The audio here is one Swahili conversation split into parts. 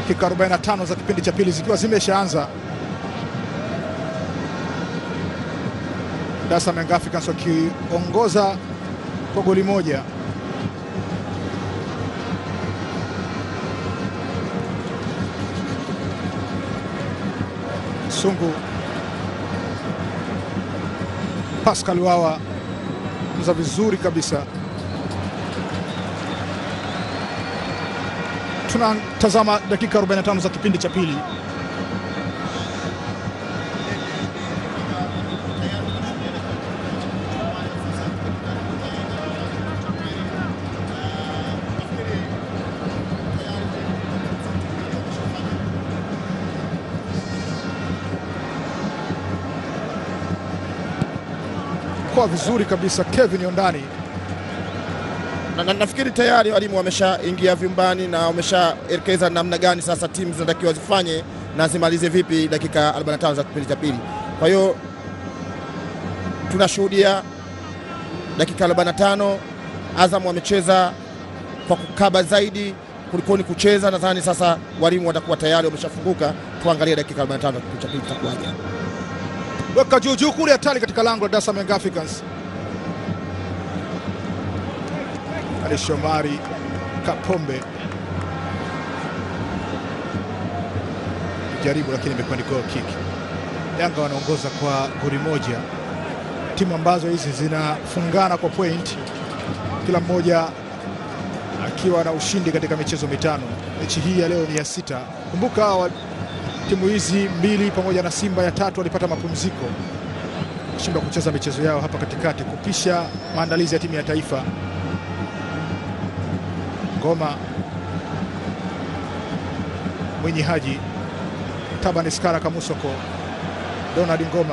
dakika 45 za kipindi cha pili zikiwa zimeshaanza, Dar es Salaam Young Africans wakiongoza kwa goli moja. Sungu Pascal Wawa za vizuri kabisa. Tunatazama dakika 45 za kipindi cha pili. Kwa vizuri kabisa Kevin Ondani na, na, nafikiri tayari walimu wameshaingia vyumbani na wameshaelekeza namna gani sasa timu zinatakiwa zifanye na zimalize vipi dakika 45 za kipindi cha pili. Kwa hiyo tunashuhudia dakika 45 Azam wamecheza kwa kukaba zaidi kuliko ni kucheza. Nadhani sasa walimu watakuwa tayari wameshafunguka. Tuangalie dakika 45 za kipindi cha pili itakuwaje. weka juu juu kule, hatari katika lango la Dar es Salaam Young Africans. Ali Shomari Kapombe jaribu, lakini imekuwa ni goal kick. Yanga wanaongoza kwa goli moja, timu ambazo hizi zinafungana kwa point, kila mmoja akiwa na ushindi katika michezo mitano. Mechi hii ya leo ni ya sita. Kumbuka hawa timu hizi mbili pamoja na Simba ya tatu walipata mapumziko, kushindwa kucheza michezo yao hapa katikati kupisha maandalizi ya timu ya taifa. Ngoma Mwinyi Haji Tabani Skara Kamusoko Donald Ngoma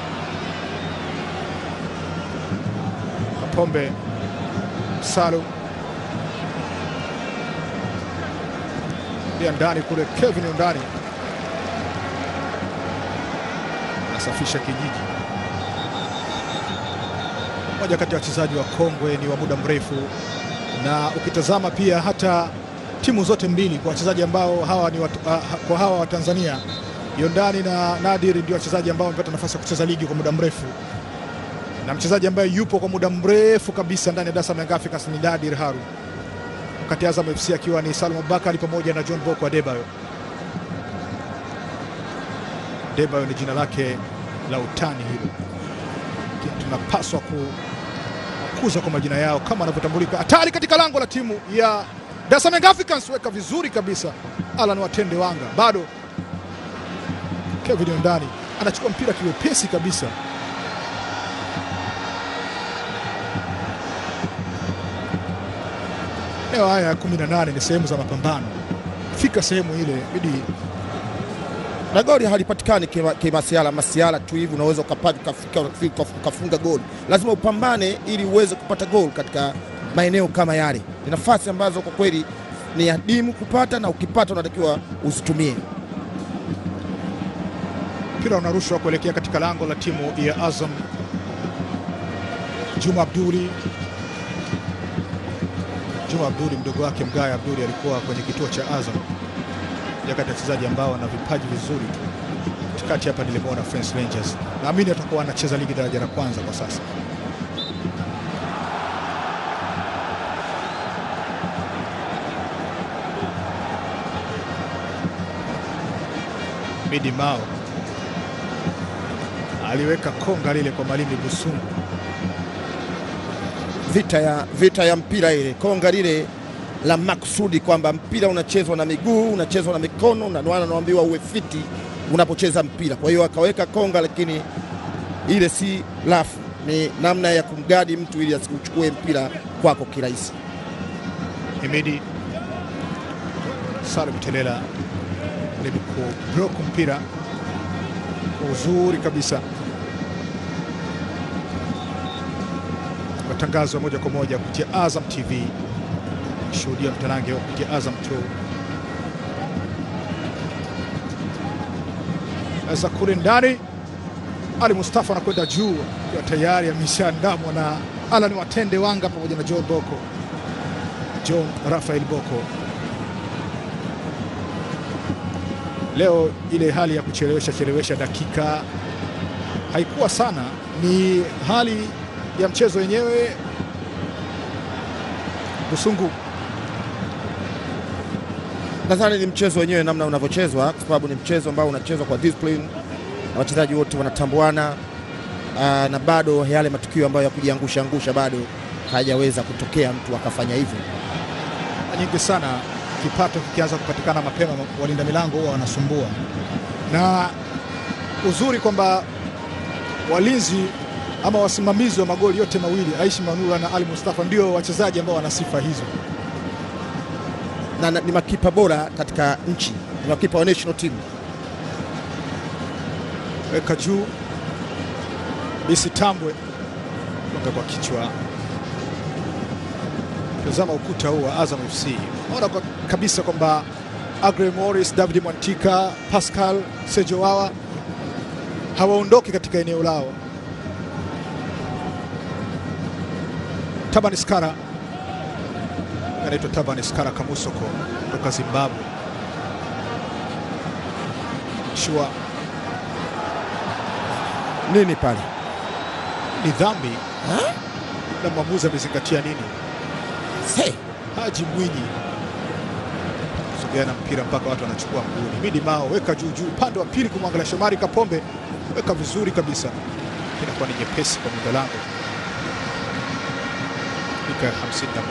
Kapombe Salum ya ndani kule Kevin Ondani anasafisha kijiji. Moja kati ya wachezaji wa kongwe ni wa muda mrefu, na ukitazama pia hata timu zote mbili kwa wachezaji ambao hawa ni watu, uh, kwa hawa wa Tanzania Yondani na Nadir ndio wachezaji ambao wamepata nafasi ya kucheza ligi kwa muda mrefu, na mchezaji ambaye yupo kwa muda mrefu kabisa ndani ya Dar es Salaam Young Africans ni Nadir Haru, wakati Azam FC akiwa ni Salum Bakari pamoja na John Boko Adebayo. Adebayo ni jina lake la utani hilo, lakini tunapaswa kukuza kwa majina yao kama anavyotambulika. Hatari katika lango la timu ya Dar es Salaam Young Africans, weka vizuri kabisa. Alan Watende Wanga bado Kevin Ondani anachukua mpira kiwepesi kabisa. Leo haya ya 18 ni sehemu za mapambano, fika sehemu ile bidi na goli halipatikani kima- kimasiala masiala tu hivi unaweza ukapata ukafika ukafika ukafunga goli. Lazima upambane ili uweze kupata goli katika maeneo kama yale. Ni nafasi ambazo kwa kweli ni adimu kupata, na ukipata unatakiwa uzitumie. mpira unarushwa kuelekea katika lango la timu ya Azam. Juma Abduli, Juma Abduli mdogo wake Mgaya Abduli alikuwa kwenye kituo cha Azam, moja kati ya wachezaji ambao wana vipaji vizuri tu. Katikati hapa nilimwona Fence Rangers, naamini atakuwa anacheza ligi daraja la kwanza kwa sasa. Midi Mao aliweka konga lile kwa Malimi Busungu. Vita ya, vita ya mpira ile konga lile la makusudi kwamba mpira unachezwa na miguu, unachezwa na mikono, na ndio maana naambiwa uwe fiti unapocheza mpira. Kwa hiyo akaweka konga, lakini ile si lafu, ni namna ya kumgadi mtu ili asiuchukue mpira kwako kirahisi. Himidi Salim Telela jaribu kublock mpira kwa uzuri kabisa. Matangazo ya moja kwa moja kupitia Azam TV, shuhudia mtanange wa kupitia Azam tu za kule ndani. Ali Mustafa anakwenda juu akiwa tayari ameshaandamwa na Alan Watende Wanga pamoja na John Boko John Rafael Boko leo ile hali ya kuchelewesha chelewesha dakika haikuwa sana, ni hali ya mchezo wenyewe. Busungu Nadhani ni mchezo wenyewe namna unavyochezwa, kwa sababu ni mchezo ambao unachezwa kwa discipline na wachezaji wote wanatambuana, aa, na bado yale matukio ambayo ya kujiangusha angusha bado hayajaweza kutokea mtu akafanya hivyo. nyingi sana, kipato kikianza kupatikana mapema, walinda milango huwa wanasumbua, na uzuri kwamba walinzi ama wasimamizi wa magoli yote mawili Aishi Manula na Ali Mustafa ndio wachezaji ambao wana sifa hizo. na, na ni makipa bora katika nchi, ni makipa wa national team. weka juu Bisi Tambwe gonga kwa kichwa. Tazama ukuta huu wa Azam FC, naona kwa kabisa kwamba Agre Morris, David Mwantika, Pascal Sejo Wawa hawaondoki katika eneo lao. Tabani Skara anaitwa Tabani Skara Kamusoko kutoka Zimbabwe. Shua Nini pale? ni dhambi na mwamuzi amezingatia nini? Hey, Haji Mwinyi sogea na mpira mpaka watu wanachukua mguuni. Midi Mao weka juu juu, upande wa pili kumwangalia Shomari Kapombe, weka vizuri kabisa, inakuwa ni nyepesi kwa muda lango. Dakika ya 51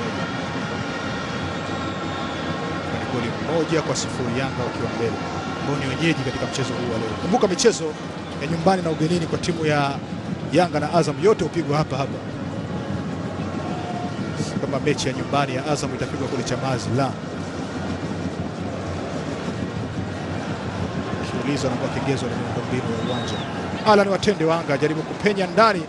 ni goli moja kwa sifuri, Yanga wakiwa mbele, ambao ni wenyeji katika mchezo huu wa leo. Kumbuka michezo ya nyumbani na ugenini kwa timu ya Yanga na Azam yote hupigwa hapa hapa kama mechi ya nyumbani ya Azam itapigwa kule Chamazi, la kiulizwa na kwa kigezo na miundombinu ya uwanja. Alan Watende Wanga ajaribu kupenya ndani,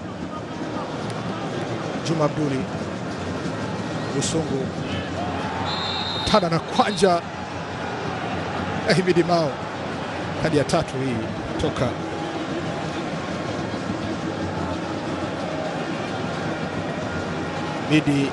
Juma Abduli Busungu tana na kwanja na Himidi Mao, kadi ya tatu hii toka Midi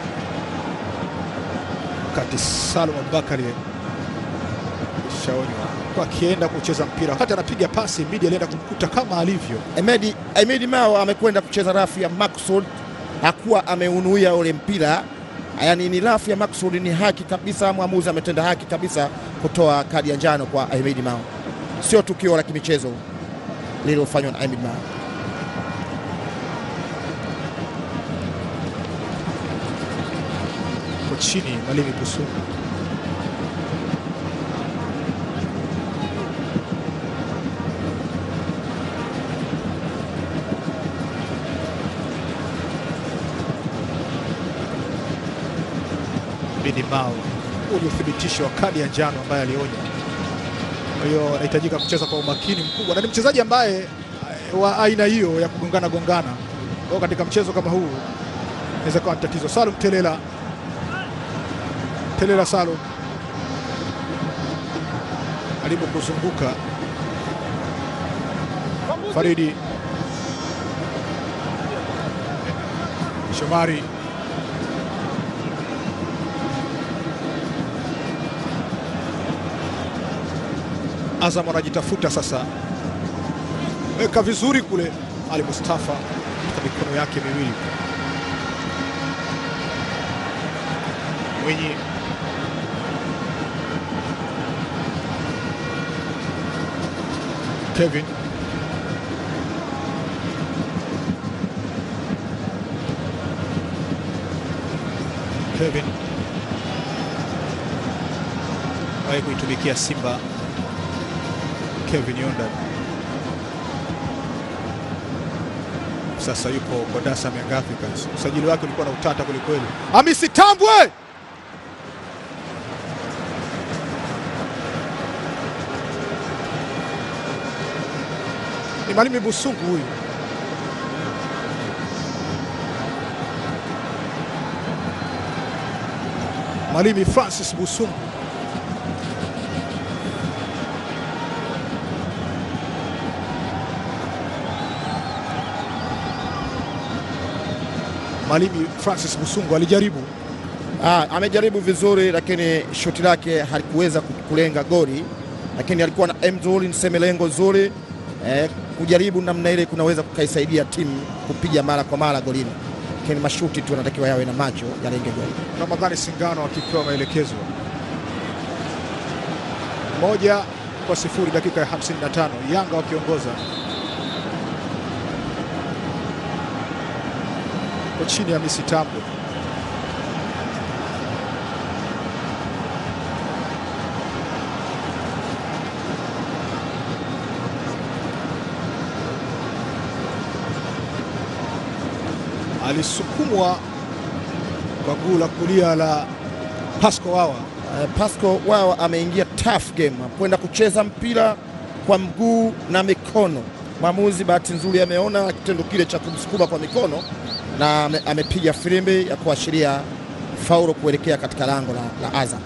wakati Salum Abubakari shaonywa kwa akienda kucheza mpira, wakati anapiga pasi Midi alienda kumkuta kama alivyo. Emedi, Emedi Mao amekwenda kucheza rafu ya maksud, hakuwa ameunuia ule mpira. Yaani ni rafu ya maksud, ni haki kabisa. Mwamuzi ametenda haki kabisa kutoa kadi ya njano kwa Emedi Mao, sio tukio la kimichezo lililofanywa na Emedi Mao. Kwa chini Malimi Busungu Midi Mao uliothibitisho wa kadi ya njano ambaye alionya. Kwa hiyo anahitajika kucheza kwa umakini mkubwa, na ni mchezaji ambaye eh, wa aina hiyo ya kugongana gongana. Kwa hiyo katika mchezo kama huu inaweza kuwa ni tatizo. Salum Telela, Telela Salum alipo kuzunguka Faridi Shomari Azam anajitafuta sasa, weka vizuri kule. Ali Mustafa katika mikono yake miwili, Mwinyi Kevin Kevin wahi kuitumikia Simba Kevin Yondan sasa yupo kwa Dar es Salaam Young Africans. Usajili wake ulikuwa na utata kwelikweli. Hamisi Tambwe ni Malimi Busungu huyu. Malimi Francis Busungu Malimi Francis Busungu alijaribu Ah, amejaribu vizuri lakini shuti lake halikuweza kulenga goli lakini alikuwa na aim nzuri, niseme lengo zuri eh, kujaribu namna ile kunaweza kukaisaidia timu kupiga mara kwa mara golini, lakini mashuti tu anatakiwa yawe na macho yalenge goli. Ramadhani Singano akipewa maelekezo moja kwa sifuri dakika ya 55, Yanga wakiongoza kwa chini ya Misi Tambwe. Alisukumwa kwa guu la kulia la Pasco Wawa. Eh, Pasco wao ameingia tough game kwenda kucheza mpira kwa mguu na mikono. Mwamuzi bahati nzuri ameona kitendo kile cha kumsukuma kwa mikono na ame- amepiga filimbi ya kuashiria faulo kuelekea katika lango la, la Azam.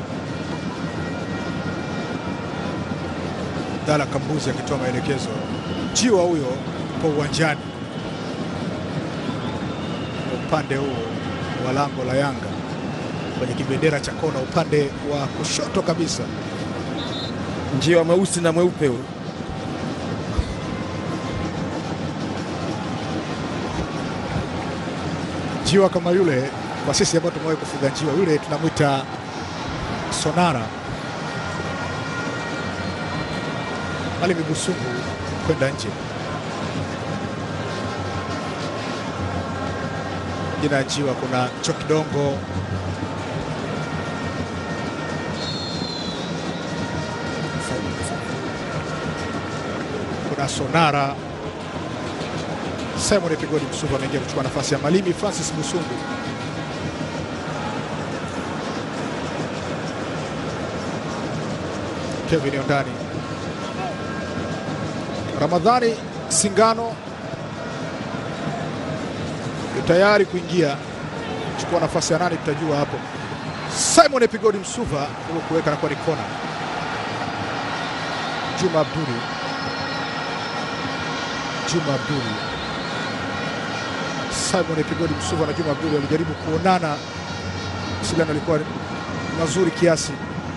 Dala Kambuzi akitoa maelekezo. Jiwa huyo kwa uwanjani upande huo wa lango la Yanga kwenye kibendera cha kona upande wa kushoto kabisa. Njiwa mweusi na mweupe huyo. Jiwa kama yule, kwa sisi ambao tumewahi kufuga njiwa yule, tunamwita sonara. Ali Migusungu kwenda nje. Jina ya njiwa kuna Chokidongo, kuna sonara Simon Epigodi Msungu ameingia kuchukua nafasi ya Malimi Francis Musungu. Kevin Ondani, Ramadhani Singano yu tayari kuingia kuchukua nafasi ya nani, tutajua hapo. Simon Epigodi Msuva huko kuweka na kwa ni kona. Juma Abduli, Juma Abduli Simon Epigodi Msuva na Juma Abduli walijaribu kuonana, mawasiliano alikuwa mazuri kiasi.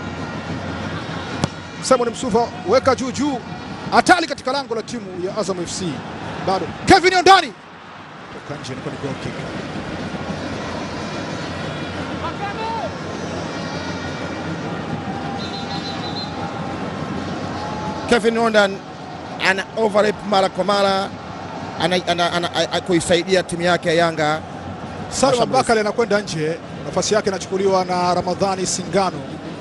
Simon Msuva weka juu juu, hatari katika lango la timu ya Azam FC, bado Kevin Ondani toka nje, ilikuwa ni goal kick. Kevin Ondan ana overlap mara kwa mara ana, ana, ana, ana, kuisaidia timu yake ya Yanga. Salum Mashambulizi. Abubakar anakwenda nje, nafasi yake inachukuliwa na Ramadhani Singano.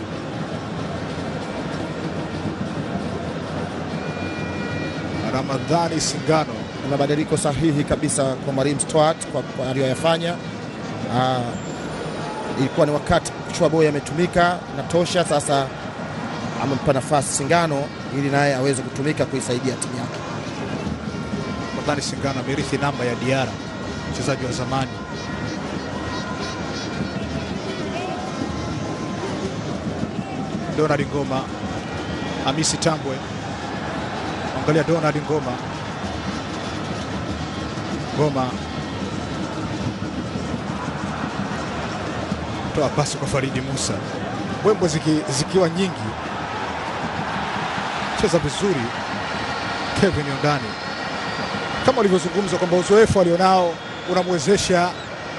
Ramadhani Singano Ni mabadiliko sahihi kabisa kwa Mwalimu Stuart kwa, kwa aliyoyafanya. Ah, ilikuwa ni wakati Chua Boy ametumika na tosha, sasa amempa nafasi Singano ili naye aweze kutumika kuisaidia timu yake. Ramadhani Singano amerithi namba ya Diara, mchezaji wa zamani. Donald Ngoma, Hamisi Tambwe, angalia Donald Ngoma, Ngoma toa pasi kwa Faridi Musa, mbwembwe ziki, zikiwa nyingi, cheza vizuri Kevin Ondani kama ulivyozungumza kwamba uzoefu alionao unamwezesha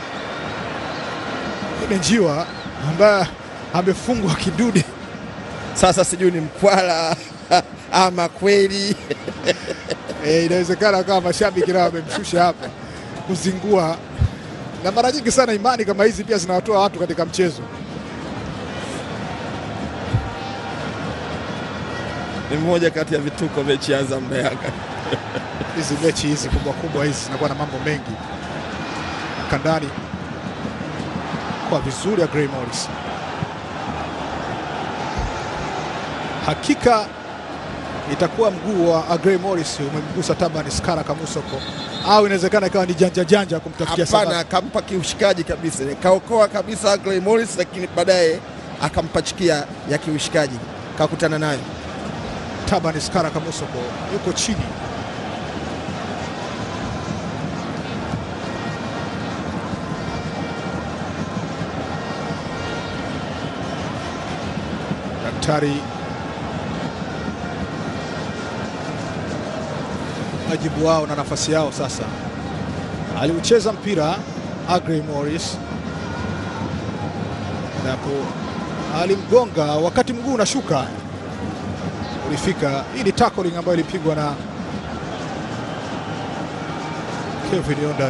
yule njiwa ambaye amefungwa kidude. Sasa sijui ni mkwala ama kweli E, inawezekana kama mashabiki nao wamemshusha hapa kuzingua, na mara nyingi sana imani kama hizi pia zinawatoa watu katika mchezo. ni mmoja kati ya vituko mechi ya Azam na Yanga. Hizi mechi hizi kubwa kubwa hizi zinakuwa na mambo mengi. Kandani kwa vizuri ya Gray Morris, hakika itakuwa mguu wa Agrey Morris umemgusa Taban Skara Kamusoko, au inawezekana ikawa ni janja janja kumtafutia Hapana, sababu. akampa kiushikaji kabisa, kaokoa kabisa Clay Morris, lakini baadaye akampachikia ya kiushikaji, kakutana nayo. Taban Skara Kamusoko yuko chini, daktari wajibu wao na nafasi yao sasa. Aliucheza mpira Agrey Morris, napo alimgonga wakati mguu unashuka, ulifika. Hii ni tackling ambayo ilipigwa na Kevin Yondan.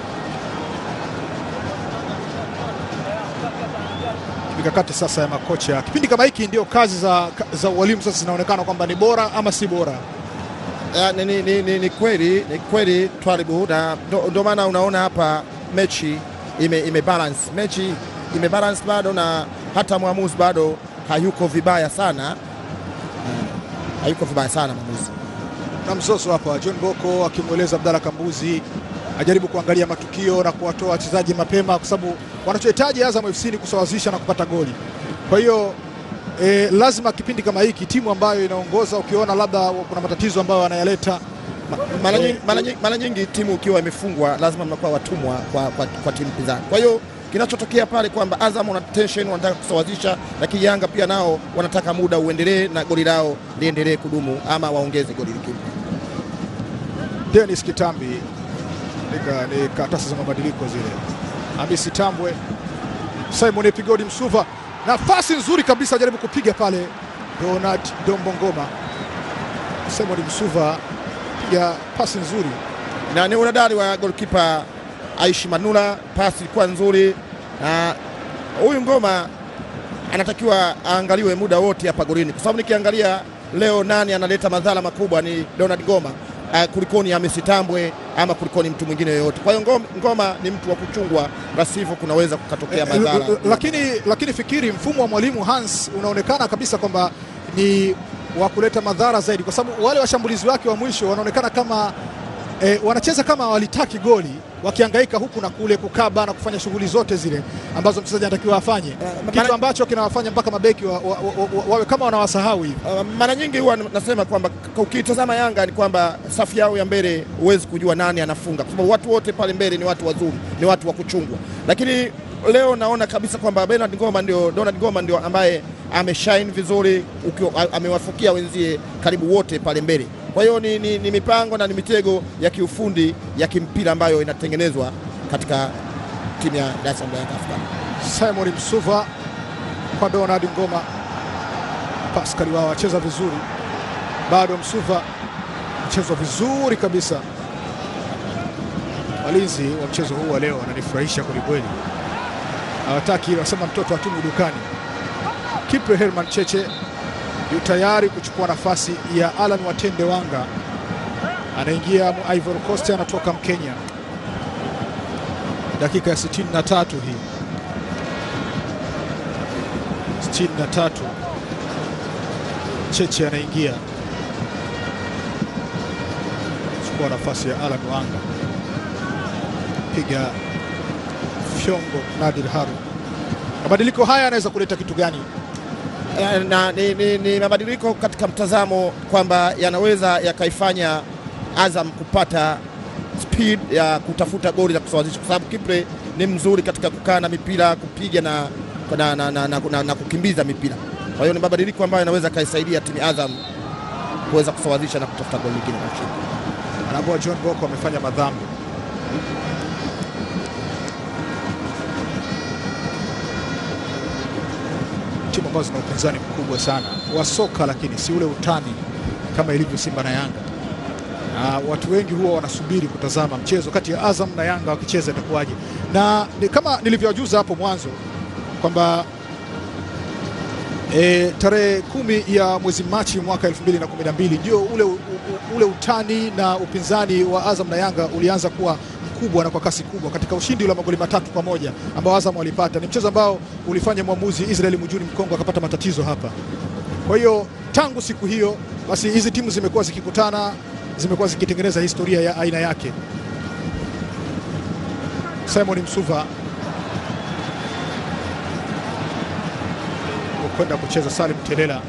Mikakati sasa ya makocha kipindi kama hiki, ndio kazi za, za walimu sasa zinaonekana kwamba ni bora ama si bora. Ya, ni, ni, ni, ni, ni kweli ni kweli Twalibu, na ndio maana unaona hapa mechi ime, ime balance mechi ime balance bado, na hata mwamuzi bado hayuko vibaya sana uh, hayuko vibaya sana mwamuzi. Na mzozo hapa, John Boko akimweleza Abdalla Kambuzi ajaribu kuangalia matukio na kuwatoa wachezaji mapema, kwa sababu wanachohitaji Azam FC ni kusawazisha na kupata goli. Kwa hiyo E, lazima kipindi kama hiki timu ambayo inaongoza ukiona labda kuna matatizo ambayo wanayaleta mara nyingi, mara nyingi, mara nyingi timu ikiwa imefungwa lazima mnakuwa watumwa kwa, kwa, kwa timu pinzani. Kwa hiyo kinachotokea pale kwamba Azam wana tension, wanataka kusawazisha, lakini Yanga pia nao wanataka muda uendelee na goli lao liendelee kudumu ama waongeze goli lingine. Dennis Kitambi ni karatasi za mabadiliko zile. Hamisi Tambwe, Simon Epigodi Msuva nafasi nzuri kabisa, jaribu kupiga pale Donald Dombongoma. Simon Msuva piga pasi nzuri, na ni unadari wa golkipa Aishi Manula, pasi ilikuwa nzuri, na huyu Ngoma anatakiwa aangaliwe muda wote hapa golini, kwa sababu nikiangalia leo nani analeta madhara makubwa ni Donald Ngoma uh, kulikoni Hamisi Tambwe ama kulikoni mtu mwingine yoyote. Kwa hiyo Ngoma, Ngoma ni mtu wa kuchungwa, la sivyo kunaweza kukatokea madhara. Lakini, lakini fikiri mfumo wa mwalimu Hans unaonekana kabisa kwamba ni wa kuleta madhara zaidi, kwa sababu wale washambulizi wake wa mwisho wanaonekana kama eh, wanacheza kama walitaki goli wakihangaika huku na kule kukaba na kufanya shughuli zote zile ambazo mchezaji anatakiwa afanye, uh, kitu ambacho kinawafanya mpaka mabeki wa, wa, wa, wa, wawe kama wanawasahau hivi. Uh, mara nyingi huwa nasema kwamba ukitazama Yanga ni kwamba safu yao ya mbele huwezi kujua nani anafunga, kwa sababu watu wote pale mbele ni watu wazuri, ni watu wa kuchungwa, lakini leo naona kabisa kwamba Bernard Ngoma ndio, Donald Ngoma ndio ambaye ameshine vizuri, amewafukia wenzie karibu wote pale mbele. Kwa hiyo ni, ni, ni mipango na ni mitego ya kiufundi ya kimpira ambayo inatengenezwa katika timu ya Dar es Salaam Young Africans. Simon Msuva kwa Donald Ngoma, Pascal wao acheza vizuri, bado Msuva mchezo vizuri kabisa. Walinzi wa mchezo huu wa leo wananifurahisha kwelikweli, hawataki wasema mtoto atumu dukani. Kipre Herman Cheche yu tayari kuchukua nafasi ya Alan Watende Wanga, anaingia Ivory Coast, anatoka Mkenya. Dakika ya 63 hii 63, Cheche anaingia chukua nafasi ya Alan Wanga, piga fyongo Nadir Haru. Mabadiliko haya yanaweza kuleta kitu gani? na ni, ni, ni mabadiliko katika mtazamo kwamba yanaweza yakaifanya Azam kupata speed ya kutafuta goli la kusawazisha, kwa sababu Kipre ni mzuri katika kukaa na mipira kupiga na, na, na, na, na, na, na kukimbiza mipira. Kwa hiyo ni mabadiliko ambayo yanaweza kaisaidia timu Azam kuweza kusawazisha na kutafuta goli lingine la ushindi. Anaambiwa John Boko amefanya madhambi timu ambazo zina upinzani mkubwa sana wa soka, lakini si ule utani kama ilivyo Simba na Yanga. Na watu wengi huwa wanasubiri kutazama mchezo kati ya Azam na Yanga wakicheza itakuwaje, na ni kama nilivyowajuza hapo mwanzo kwamba e, tarehe kumi ya mwezi Machi mwaka 2012 ndio ule, ule utani na upinzani wa Azam na Yanga ulianza kuwa kubwa na kwa kasi kubwa katika ushindi wa magoli matatu kwa moja ambao Azam walipata. Ni mchezo ambao ulifanya mwamuzi Israel Mujuni Mkongo akapata matatizo hapa. Kwa hiyo tangu siku hiyo basi hizi timu zimekuwa zikikutana, zimekuwa zikitengeneza historia ya aina yake. Simon Msuva kwenda kucheza Salim Telela,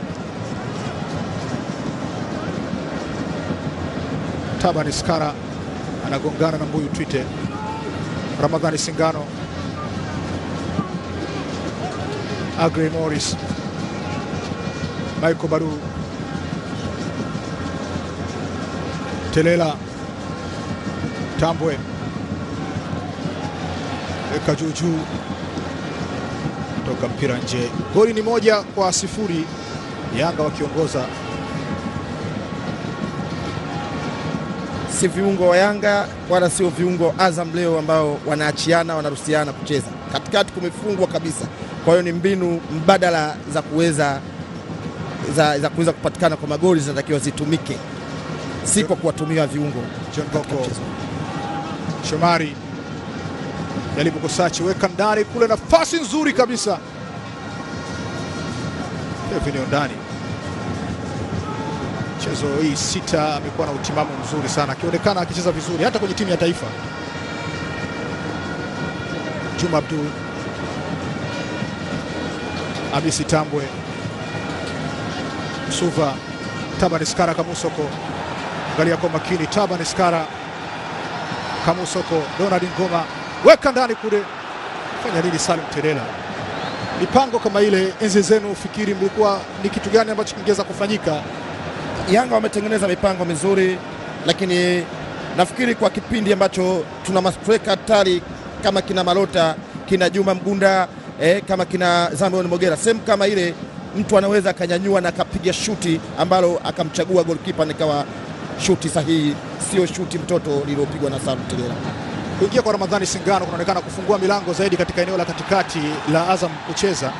Tabani Skara anagongana na Mbuyu Twite, Ramadhani Singano, Agrey Morris, Michael Baru, Telela Tambwe weka juu juu, toka mpira nje. Goli ni moja kwa sifuri, Yanga wakiongoza. si viungo wa Yanga wala sio viungo wa Azam leo ambao wanaachiana wanaruhusiana kucheza katikati, kumefungwa kabisa. Kwa hiyo ni mbinu mbadala za kuweza za, za kuweza kupatikana kwa magoli zinatakiwa zitumike, si kwa kuwatumia viungo. John katika Boko mchezo. Shomari jaribu kusachi, weka ndani kule, nafasi nzuri kabisa. Kevin Ondani mchezo hii sita amekuwa na utimamu mzuri sana, akionekana akicheza vizuri hata kwenye timu ya taifa. Juma Abdul, Abisi Tambwe, Suva, Tabani Skara, Kamusoko, angalia kwa makini, Tabani Skara, Kamusoko, Donald Ngoma, weka ndani kule, fanya nini Salim Terela? Mipango kama ile enzi zenu, fikiri mlikuwa ni kitu gani ambacho kingeweza kufanyika? Yanga wametengeneza mipango mizuri, lakini nafikiri kwa kipindi ambacho tuna mastreka hatari kama kina Malota, kina Juma Mgunda eh, kama kina Zamion Mogera, sehemu kama ile mtu anaweza akanyanyua na akapiga shuti ambalo akamchagua golkipa nikawa shuti sahihi, sio shuti mtoto lililopigwa na Salum Tegera. Kuingia kwa Ramadhani Singano kunaonekana kufungua milango zaidi katika eneo la katikati la Azam kucheza.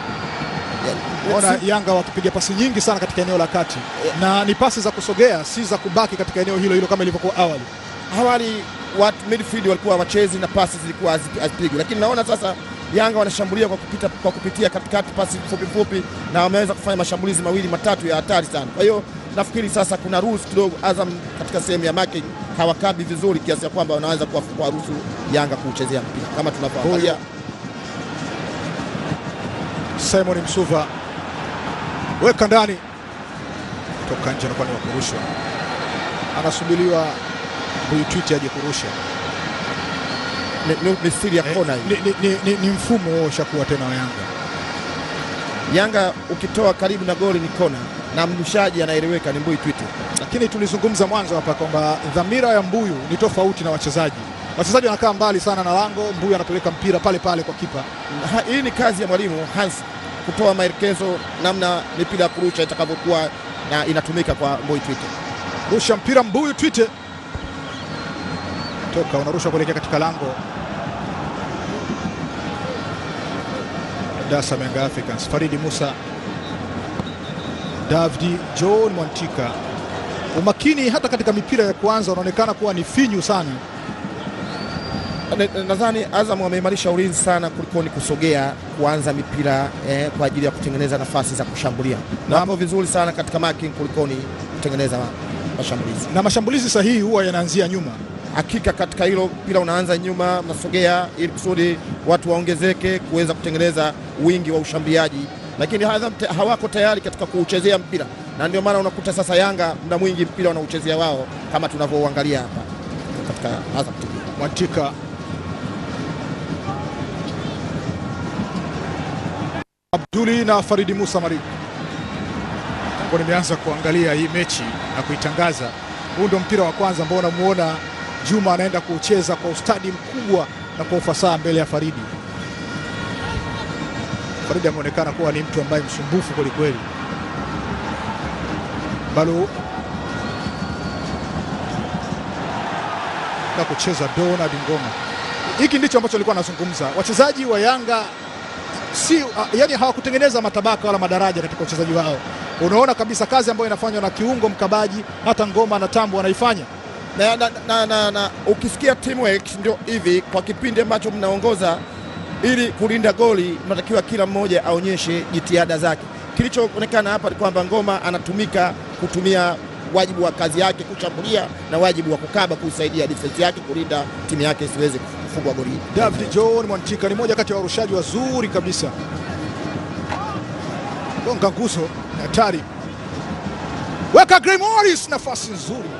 Ona Yanga wakipiga pasi nyingi sana katika eneo la kati, na ni pasi za kusogea, si za kubaki katika eneo hilo hilo kama ilivyokuwa awali. Awali watu midfield walikuwa wachezi na pasi zilikuwa hazipi- hazipigwi, lakini naona sasa Yanga wanashambulia kwa, kupita, kwa kupitia katikati pasi fupi fupi, na wameweza kufanya mashambulizi mawili matatu ya hatari sana. Kwa hiyo nafikiri sasa kuna rules kidogo, Azam katika sehemu ya marking hawakabi vizuri kiasi ya kwamba wanaweza kuwa- kuwaruhusu Yanga kuuchezea mpira kama tunavyoangalia. Simon Msuva weka ndani, toka nje, anakuwa ni wa kurushwa, anasubiriwa huyu twiti aje kurusha. Ni, ni, ni siri ya kona hii. Ni, ni, ni, ni, ni mfumo huo ushakuwa tena wa Yanga. Yanga ukitoa karibu na goli ni kona na mrushaji anaeleweka ni Mbui Twite. Lakini tulizungumza mwanzo hapa kwamba dhamira ya Mbuyu ni tofauti na wachezaji. Wachezaji wanakaa mbali sana na lango, Mbuyu anapeleka mpira pale pale kwa kipa. Ha- hii ni kazi ya mwalimu Hans kutoa maelekezo namna mipira ya kurusha itakavyokuwa na inatumika kwa Mbui Twite. Rusha mpira Mbuyu Twite, toka unarusha kuelekea katika lango. Dasa Yanga Africans, Faridi Musa, Davdi John Mwantika. Umakini hata katika mipira ya kwanza unaonekana kuwa ni finyu sana. Na- Nadhani Azam wameimarisha ulinzi sana kuliko ni kusogea kuanza mipira eh, kwa ajili ya kutengeneza nafasi za kushambulia. Na Na- hapo vizuri sana katika marking kuliko ni kutengeneza mashambulizi. na mashambulizi sahihi huwa yanaanzia nyuma. Hakika katika hilo mpira unaanza nyuma, mnasogea ili kusudi watu waongezeke kuweza kutengeneza wingi wa ushambuliaji, lakini Azam te- hawako tayari katika kuuchezea mpira, na ndio maana unakuta sasa Yanga muda mwingi mpira wanauchezea wao kama tunavyouangalia hapa katika Azam TV. Mwantika Abduli na Faridi Musa Mariku. Tangu nimeanza kuangalia hii mechi na kuitangaza, huu ndio mpira wa kwanza ambao unamuona Juma anaenda kucheza kwa ustadi mkubwa na kwa ufasaha mbele ya Faridi. Faridi ameonekana kuwa ni mtu ambaye msumbufu kwelikweli. Balu na kucheza Donald Ngoma. Hiki ndicho ambacho alikuwa anazungumza. Wachezaji wa Yanga si yani, hawakutengeneza matabaka wala madaraja katika uchezaji wao. Unaona kabisa kazi ambayo inafanywa na kiungo mkabaji, hata Ngoma na Tambo wanaifanya. na, na, na, na, na ukisikia teamwork ndio hivi. Kwa kipindi ambacho mnaongoza, ili kulinda goli, mnatakiwa kila mmoja aonyeshe jitihada zake. Kilichoonekana hapa ni kwamba Ngoma anatumika kutumia wajibu wa kazi yake kushambulia na wajibu wa kukaba kusaidia defense yake kulinda timu yake isiweze kufungwa goli. David John Mwantika ni moja kati ya warushaji wazuri kabisa. Gonga nguzo ni hatari, weka Gray Morris, nafasi nzuri.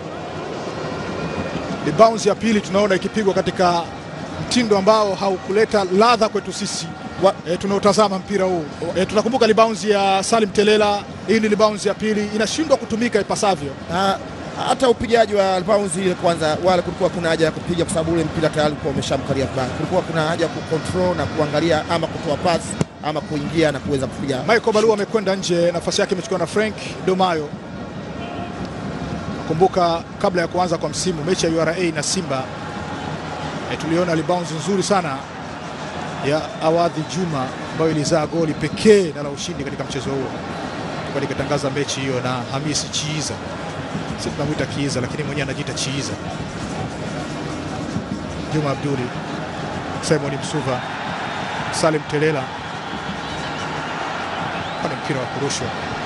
Ni bounce ya pili tunaona ikipigwa katika mtindo ambao haukuleta ladha kwetu sisi Wa- e, tunaotazama mpira huu e, tunakumbuka ni bounce ya Salim Telela. Hii ni bounce ya pili, inashindwa kutumika ipasavyo. Na hata upigaji wa bounce ile kwanza, wala kulikuwa kuna haja ya kupiga kwa sababu ule mpira tayari ulikuwa umeshamkalia vibaya. Kulikuwa kuna haja ya kucontrol na kuangalia ama kutoa pasi ama kuingia na kuweza kupiga. Michael Balua amekwenda nje, nafasi yake imechukuliwa na Frank Domayo. Kumbuka kabla ya kuanza kwa msimu mechi ya URA na Simba e, tuliona libounce nzuri sana ya Awadhi Juma ambayo ilizaa goli pekee na la ushindi katika mchezo huo. Tulikuwa nikatangaza mechi hiyo na Hamisi Chiiza, sisi tunamwita Kiiza lakini mwenyewe anajiita Chiiza. Juma Abduli, Simon Msuva, Salim Telela ni mpira wa kurushwa.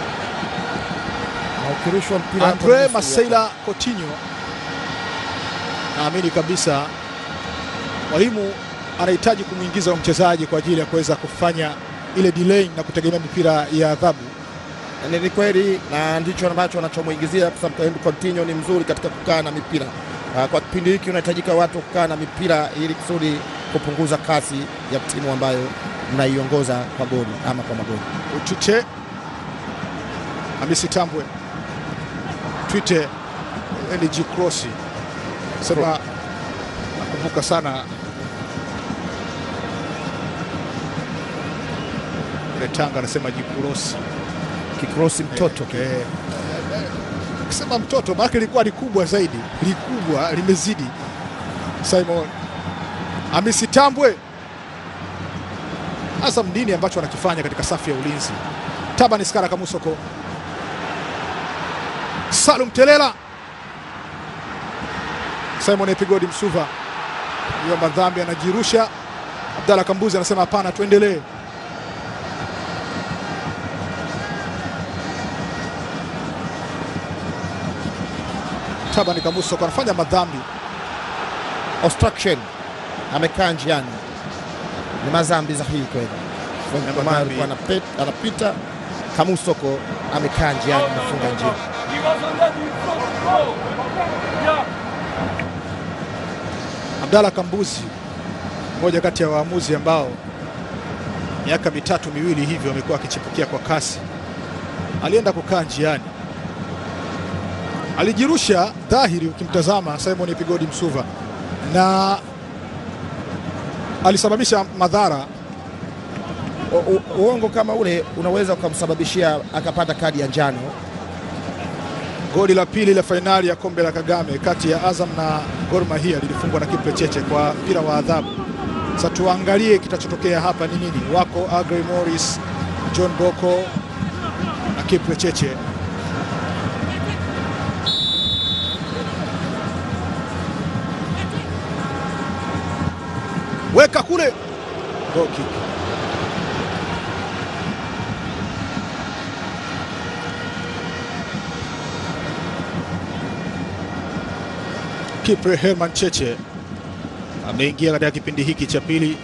Na ukirushwa mpira hapo Andre nusu Maseila Coutinho, naamini kabisa mwalimu anahitaji kumwingiza huyo mchezaji kwa ajili ya kuweza kufanya ile delay na kutegemea mipira ya adhabu. Ni ni kweli na ndicho ambacho anachomuingizia kwa sababu Coutinho ni mzuri katika kukaa na mipira. Ah, Kwa kipindi hiki unahitajika watu kukaa na mipira ili kusudi kupunguza kasi ya timu ambayo mnaiongoza kwa goli ama kwa magoli. Utwite Hamisi Tambwe, Twite LG Cross sema, nakumbuka sana ile Tanga anasema jikurosi Kikrosi mtoto kile. Eh, Akisema mtoto maana lilikuwa likubwa zaidi, likubwa limezidi. Simon Hamisi Tambwe, Azam nini ambacho anakifanya katika safu ya ulinzi? Taban Skara Kamusoko, Salum Telela, Simon Epigodi Msuva, hiyo madhambi anajirusha. Abdalla Kambuzi anasema hapana, tuendelee. Taban Kamusoko anafanya madhambi Obstruction amekaa njiani, ni mazambi za hii kweli. Frank Omar madhambi. alikuwa anapet- anapita, Kamusoko amekaa njiani, amefunga njia. Abdalla Kambuzi, mmoja kati ya waamuzi ambao miaka mitatu miwili hivyo amekuwa akichipukia kwa kasi, alienda kukaa njiani, alijirusha dhahiri, ukimtazama Simon Pigodi Msuva, na alisababisha madhara. U- u- Uongo kama ule unaweza ukamsababishia akapata kadi ya njano. Goli la pili la fainali ya kombe la Kagame kati ya Azam na Gor Mahia lilifungwa na Kipre Cheche kwa mpira wa adhabu. Sasa tuangalie kitachotokea hapa ni nini. Wako Agre Morris, John Boko na Kipre Cheche. Weka kule, goal kick. Kipre Herman Cheche ameingia katika kipindi hiki cha pili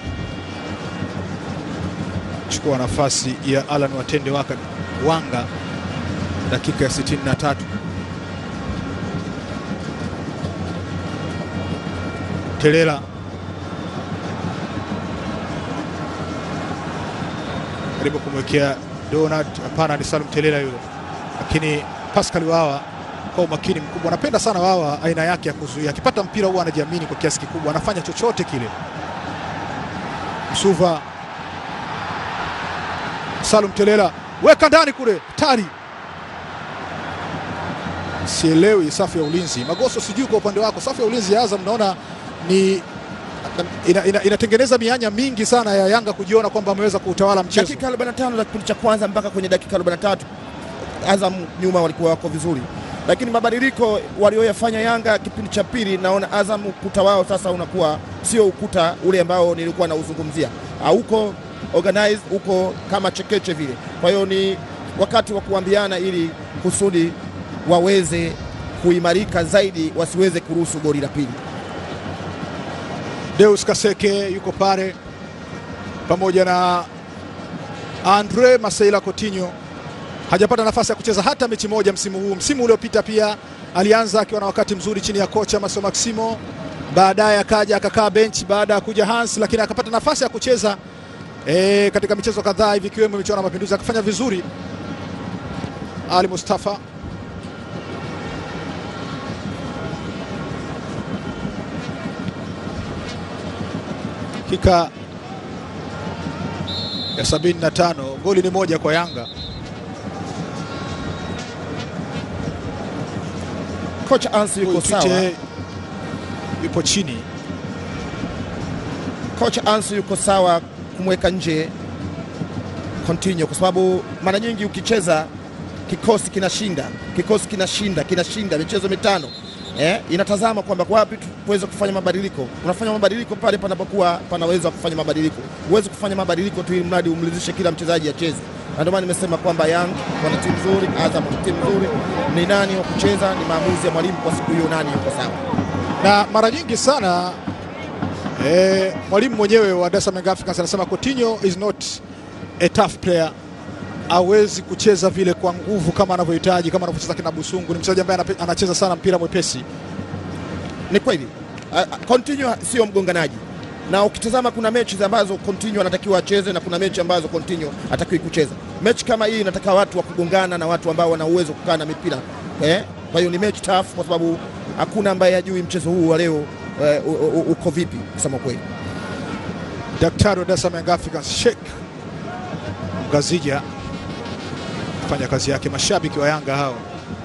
chukua nafasi ya Alan Watende waka Wanga dakika ya 63. Telela karibu kumwekea Donald, hapana, ni Salum Telela yule, lakini Pascal Wawa kwa umakini mkubwa, anapenda sana Wawa aina yake ya kuzuia. Akipata mpira huwa anajiamini kwa kiasi kikubwa, anafanya chochote kile. Msuva, Salum Telela, weka ndani kule, tari sielewi safu ya ulinzi. Magoso, sijui kwa upande wako, safu ya ulinzi ya Azam naona ni ina, ina, inatengeneza mianya mingi sana ya Yanga kujiona kwamba ameweza kuutawala mchezo. Dakika 45 za kipindi cha kwanza mpaka kwenye dakika 43 Azam nyuma walikuwa wako vizuri, lakini mabadiliko walioyafanya Yanga kipindi cha pili, naona Azam ukuta wao sasa unakuwa sio ukuta ule ambao nilikuwa nauzungumzia, hauko organized, uko kama chekeche vile. Kwa hiyo ni wakati wa kuambiana ili kusudi waweze kuimarika zaidi, wasiweze kuruhusu goli la pili. Deus Kaseke yuko pale pamoja na Andre Maseila Coutinho. Hajapata nafasi ya kucheza hata mechi moja msimu huu. Msimu uliopita pia alianza akiwa na wakati mzuri chini ya kocha Maso Maximo, baadaye akaja akakaa benchi baada ya kuja Hans, lakini akapata nafasi ya kucheza e, katika michezo kadhaa hivi ikiwemo michuano ya Mapinduzi akafanya vizuri. Ali Mustafa dakika ya 75, goli ni moja kwa Yanga. Kocha Ansi yuko Huyu sawa, Tite yupo chini. kocha Ansi yuko sawa kumweka nje Coutinho kwa sababu mara nyingi ukicheza kikosi kinashinda, kikosi kinashinda, kinashinda michezo mitano eh, inatazama kwamba wapi tuweze kufanya mabadiliko. Unafanya mabadiliko pale panapokuwa panaweza kufanya mabadiliko. Huwezi kufanya mabadiliko tu ili mradi umridhishe kila mchezaji acheze, na ndio maana nimesema kwamba Young wana timu nzuri, Azam wana timu nzuri. Ni nani wa kucheza ni maamuzi ya mwalimu kwa siku hiyo, nani yuko sawa. na mara nyingi sana eh, mwalimu mwenyewe wa Dar es Salaam Young Africans anasema Coutinho is not a tough player, hawezi kucheza vile kwa nguvu kama anavyohitaji, kama anavyocheza kina Busungu. Ni mchezaji ambaye anape- anacheza sana mpira mwepesi. Ni kweli Ah, ah, Coutinho sio mgonganaji, na ukitazama kuna mechi ambazo Coutinho anatakiwa acheze na kuna mechi ambazo Coutinho hatakiwi kucheza. Mechi kama hii inataka watu wa kugongana na watu ambao wana uwezo kukaa na mipira eh. Kwa hiyo ni mechi tough, kwa sababu hakuna ambaye hajui mchezo huu wa leo eh, u- u- u- uko vipi, kusema kweli. Daktari wa Dar es Salaam Young Africans Sheikh Mgazija fanya kazi yake. Mashabiki wa Yanga hao,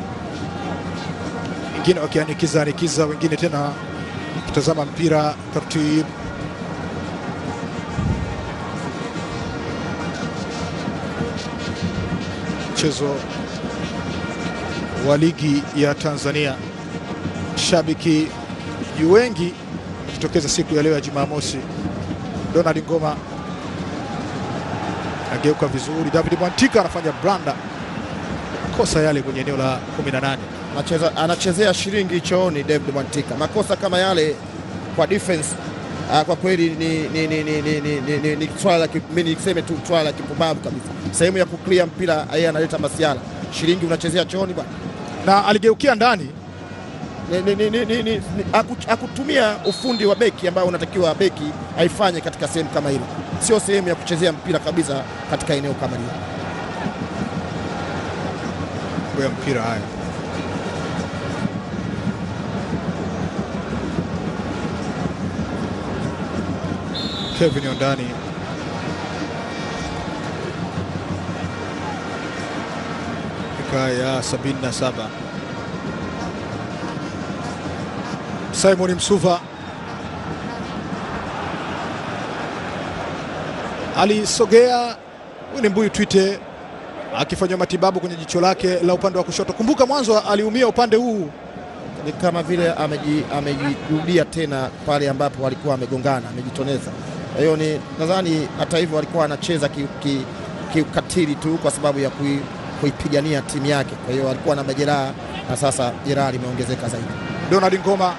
wengine wakianikiza anikiza, wengine tena kutazama mpira taratibu. Mchezo wa ligi ya Tanzania, shabiki ni wengi wakitokeza siku ya leo ya Jumamosi. Donald Ngoma ageuka vizuri. David Mwantika anafanya blanda, kosa yale kwenye eneo la 18. Anacheza, anachezea shilingi chooni David Mwantika. Makosa kama yale kwa defense ah, kwa kweli ni, ni, ni, ni, ni, ni, ni, ni, ni swala la ki- mimi niseme tu swala la kipumbavu kabisa. Sehemu ya kuclear mpira yeye analeta masiala. Shilingi unachezea chooni bwana. Na aligeukia ndani Ni- ni- ni- ni- ni- ni- ni- haku- hakutumia ufundi wa beki ambao unatakiwa beki aifanye katika sehemu kama hilo. Sio sehemu ya kuchezea mpira kabisa katika eneo kama hilo. ya mpira haya. Kevin Ondani dakika ya 77. Simon Msuva alisogea, huyu ni Mbuyu Twite akifanywa matibabu kwenye jicho lake la upande wa kushoto. Kumbuka mwanzo aliumia upande huu Ni kama vile ameji- amejirudia tena pale ambapo walikuwa amegongana, amejitoneza. Kwa hiyo ni nadhani hata hivyo alikuwa anacheza kiukatili ki, kiukatili tu kwa sababu ya kui, kuipigania timu yake. Kwa hiyo alikuwa na majeraha na sasa jeraha limeongezeka zaidi. Donald Ngoma,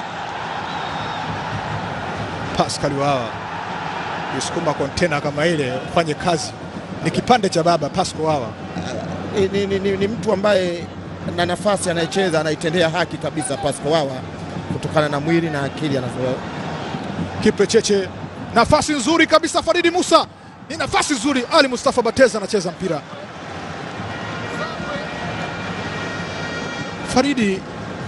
Pascal Wawa kusukuma kontena kama ile ufanye kazi, ni kipande cha baba Pascal Wawa. Ni, ni, ni, ni, ni mtu ambaye na nafasi anayecheza anaitendea haki kabisa Pascal Wawa kutokana na mwili na akili anazo Kipre Cheche, nafasi nzuri kabisa. Faridi Musa, ni nafasi nzuri. Ali Mustafa Bateza anacheza mpira. Faridi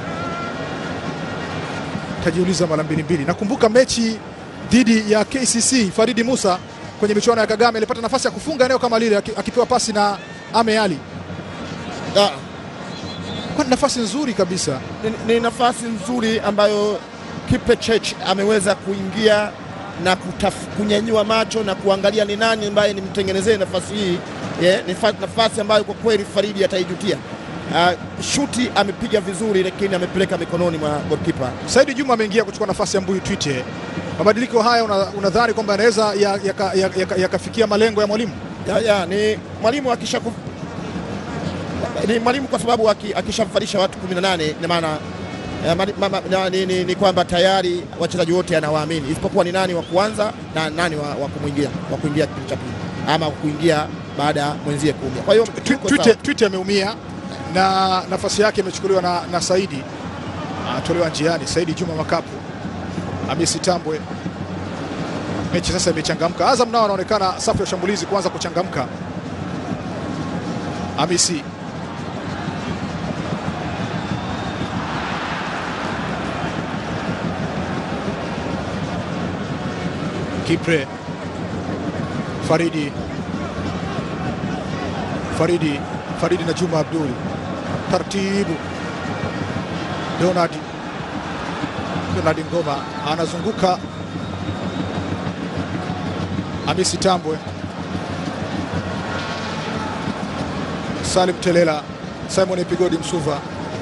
tajiuliza mara mbili mbili. Nakumbuka mechi dhidi ya KCC, Faridi Musa kwenye michuano ya Kagame alipata nafasi ya kufunga eneo kama lile, aki- akipewa pasi na Ame Ali, Ah, kwa nafasi nzuri kabisa. ni, ni nafasi nzuri ambayo Kipechech ameweza kuingia na kutaf, kunyanyua macho na kuangalia ni nani ambaye nimtengenezee nafasi hii yeah, ni fa- nafasi ambayo kwa kweli Faridi ataijutia. Uh, shuti amepiga vizuri, lakini amepeleka mikononi mwa goalkeeper. Saidi Juma ameingia kuchukua nafasi ya Mbuyu Twite. Mabadiliko haya una- unadhani kwamba yanaweza yakafikia ya, ya, ya, yakafikia malengo ya mwalimu? ya, ya, ni mwalimu akisha ku... ni mwalimu kwa sababu aki- akishamfalisha watu 18 ina maana eh, mali- ma- ma- na- ni, ni, ni kwamba tayari wachezaji wote anawaamini isipokuwa ni nani wa kuanza na nani wa, wa kumwingia wa kuingia kipindi cha pili ama wa kuingia baada ya mwenzie kuumia. Kwa hiyo Twi- yuko Twite, sawa. Twite ameumia na nafasi yake imechukuliwa na, na Saidi anatolewa njiani. Saidi Juma Makapu, Hamisi Tambwe. Mechi sasa imechangamka. Azam nao wanaonekana safu ya ushambulizi kuanza kuchangamka. Hamisi Kipre Faridi Faridi Faridi na Juma Abdul taratibu. Donald Donald Ngoma anazunguka Hamisi Tambwe, Salim Telela, Simon Epigodi Msuva,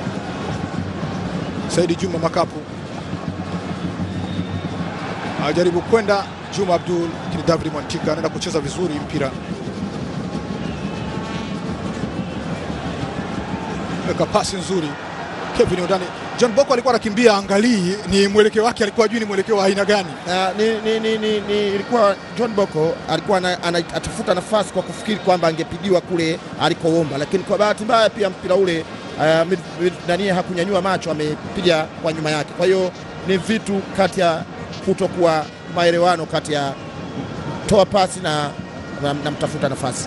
Saidi Juma Makapu ajaribu kwenda Juma Abdul, lakini David Mwantika anaenda kucheza vizuri mpira, weka pasi nzuri. Kevin Ondani, John Boko alikuwa anakimbia, angalii ni mwelekeo wake, alikuwa juu ni mwelekeo wa aina gani. Na, ni, ni, ni, ni, ni, ilikuwa John Boko alikuwa ana- ana- atafuta nafasi kwa kufikiri kwamba angepigiwa kule alikoomba, lakini kwa bahati mbaya pia mpira ule uh, mid- mid- nani hakunyanyua macho, amepiga kwa nyuma yake. Kwa hiyo ni vitu kati ya kutokuwa maelewano kati ya toa pasi na, na, na mtafuta nafasi.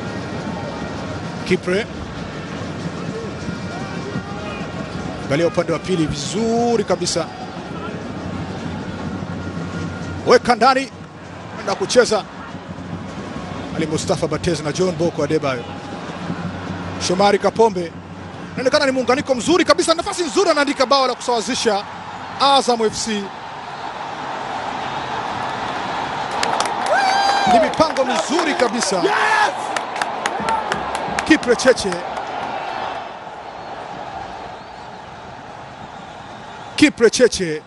Kipre angalia upande wa pili vizuri kabisa, weka ndani na kucheza Ali Mustafa Batez na John Boko Adebayo. Shomari Kapombe inaonekana ni muunganiko mzuri kabisa, nafasi nzuri, anaandika bao la kusawazisha Azam FC. Ni mipango mizuri kabisa Kipre Cheche Kipre Cheche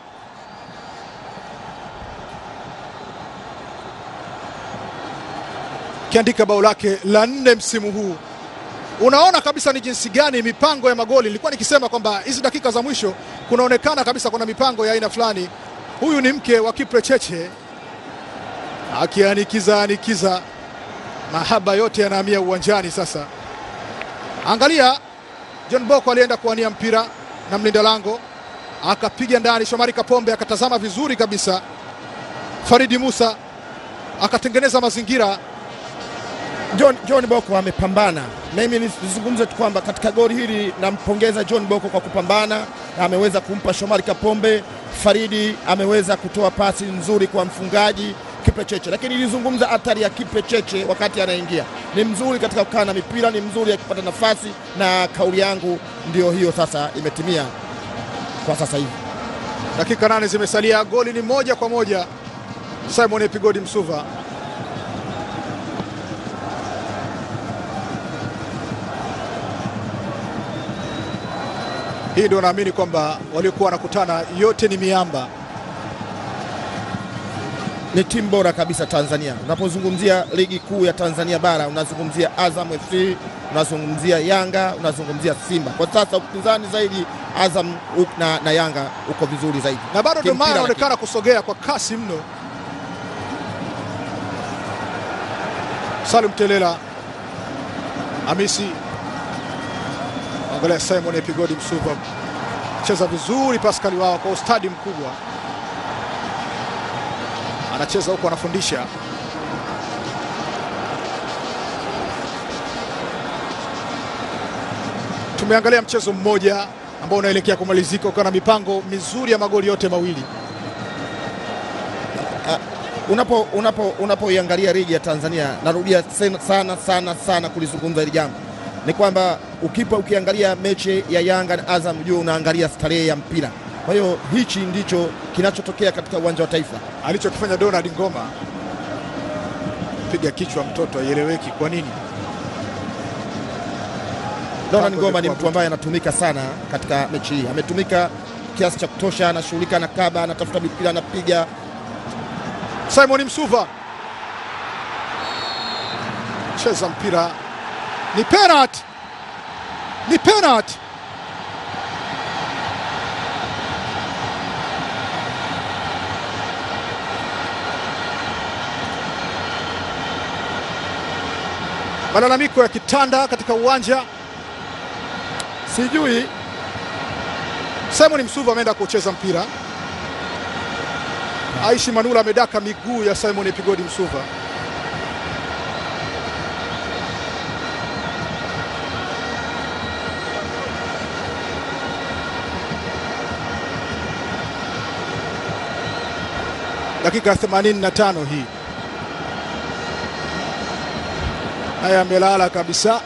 kiandika bao lake la nne msimu huu. Unaona kabisa ni jinsi gani mipango ya magoli. Nilikuwa nikisema kwamba hizi dakika za mwisho kunaonekana kabisa kuna mipango ya aina fulani. Huyu ni mke wa Kipre Cheche akianikiza anikiza, mahaba yote yanahamia uwanjani sasa. Angalia, John Boko alienda kuwania mpira na mlinda lango akapiga ndani. Shomari Kapombe akatazama vizuri kabisa. Faridi Musa akatengeneza mazingira. John, John Boko amepambana. Mimi nizungumze tu kwamba katika goli hili nampongeza John Boko kwa kupambana, ameweza kumpa Shomari Kapombe. Faridi ameweza kutoa pasi nzuri kwa mfungaji Kipe Cheche, lakini nilizungumza hatari ya Kipe Cheche wakati anaingia. Ni mzuri katika kukaa na mipira, ni mzuri akipata nafasi, na kauli yangu ndio hiyo sasa imetimia kwa sasa hivi. Dakika nane zimesalia, goli ni moja kwa moja. Simon Epigodi Msuva hii ndio naamini kwamba waliokuwa wanakutana yote ni miamba. ni timu bora kabisa Tanzania. Unapozungumzia ligi kuu ya Tanzania bara, unazungumzia Azam FC, unazungumzia Yanga, unazungumzia Simba. Kwa sasa upinzani zaidi Azam u- na, na Yanga uko vizuri zaidi, na bado ndio maana Kimpira anaonekana kusogea kwa kasi mno. Salum Telela, Hamisi, angalia Simon Epigodi Msuva cheza vizuri, Pascal wao kwa ustadi mkubwa, anacheza huku anafundisha. Tumeangalia mchezo mmoja ambao unaelekea kumalizika ukiwa na mipango mizuri ya magoli yote mawili. unapo unapo unapoiangalia ligi ya Tanzania, narudia sen- sana sana sana kulizungumza hili jambo, ni kwamba ukipa ukiangalia mechi ya Yanga na Azam juu unaangalia starehe ya mpira. Kwa hiyo hichi ndicho kinachotokea katika uwanja wa Taifa. alichokifanya Donald Ngoma, piga kichwa mtoto, haieleweki kwa nini. Donald Mpango Ngoma ni ulikuwa mtu ambaye anatumika sana katika mechi hii, ametumika kiasi cha kutosha, anashughulika na kaba, anatafuta mipira, anapiga. Simon Msuva cheza mpira, ni penalty, ni penalty. Malalamiko ya kitanda katika uwanja. Sijui Simon Msuva ameenda kucheza mpira. Aishi Manula amedaka miguu ya Simon Epigodi Msuva. dakika ya 85 hii. Haya, amelala kabisa